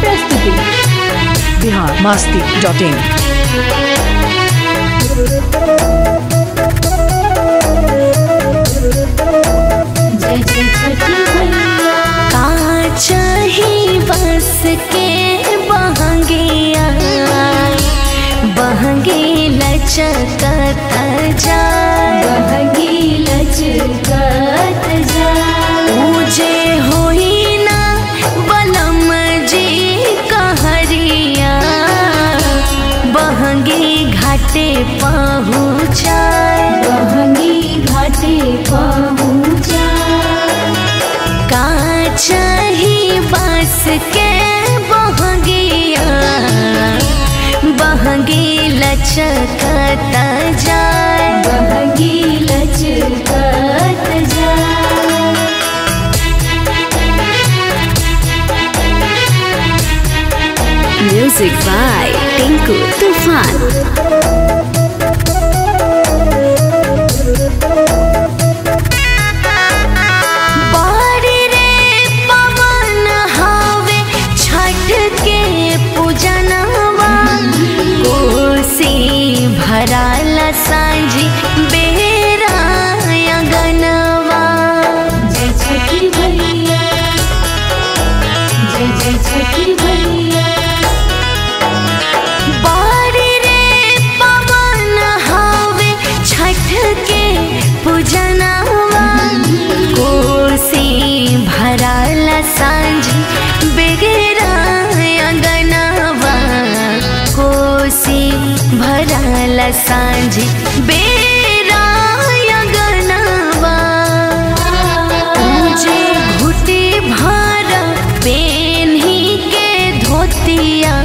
प्रस्तुति Bihar Masti dot in जय जय छठी मैया का चाही बस के बहंगिया बहंगे लचकत जाए बहगी लचकत जाए पूजे होई ना बलम जी कहरिया बहंगे घाटे पहुँचाए बहगी घाटे पहुँचा का चाही बस के बहंगिया बहंगे लचकत जाए बहगी लचकत जाए म्यूजिक बाय टिंकू तूफान बारी रे पवन हवे छठ के पूजनवा कोसी भराला सांझी बेरा अगनवा जय छठी मैया जय जय छठी मैया बारी रे पवन हवे छठ के पूजनवा कोसी भराला सांझ बेगरा अंगनवा कोसी भराला सांझ बेरा अंगनवा मुझे घुटी भर पेन्ही के धोतिया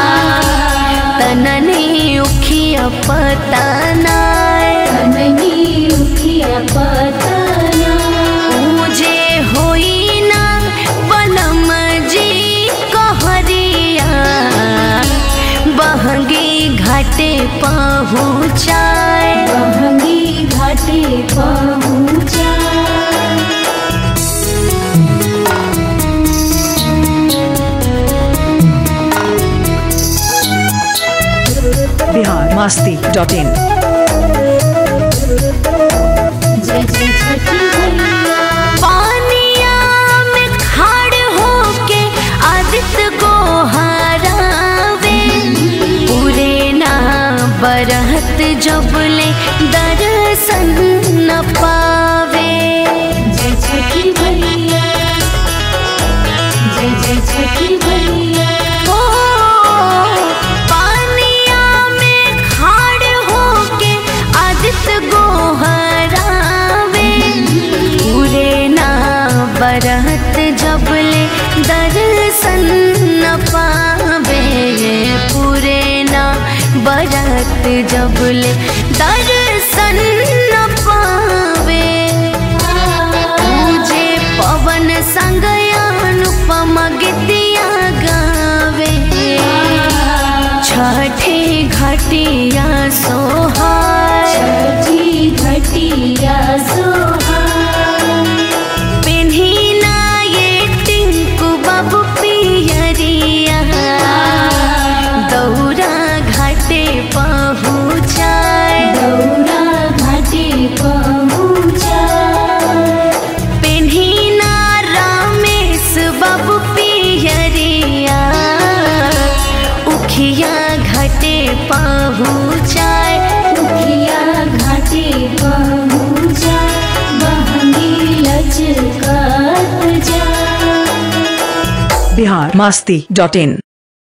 तननी उखिया पतनाय नहीं उठिया पतना मुझे होई ना बलम जी कहरिया बहंगी घाटे पहुँचाए बहगी घाटे पहुँचा बिहार मास्ती डॉट इन जय जय छठी मैया पानिया में खाड़ होके आदित्य को हरावे पूरे ना बरहत जबले दर्शन न पावे जय छठी मैया जय जय छठी मैया ओ पानिया में खाड़ होके आदित्य को हरावे पूरे ना बरहत जबले दर्शन न पावे पूरे ना बरहत जबले दर्शन न पावे मुझे पवन संग अनुपम गीतिया गावे छठे घटिया सोहाय छठी घटिया सोहा पेन्ही ना ये टिंकू बाबू पियरिया दौरा घाटे पहुँचाए दौरा घाटे पहुँचा पेन्ही ना रामेश बाबू पियरिया उखिया घाटे पहुँचाए उठिया घाटे पहुँचा बहगी लचकत जा बिहार मास्ती डॉट इन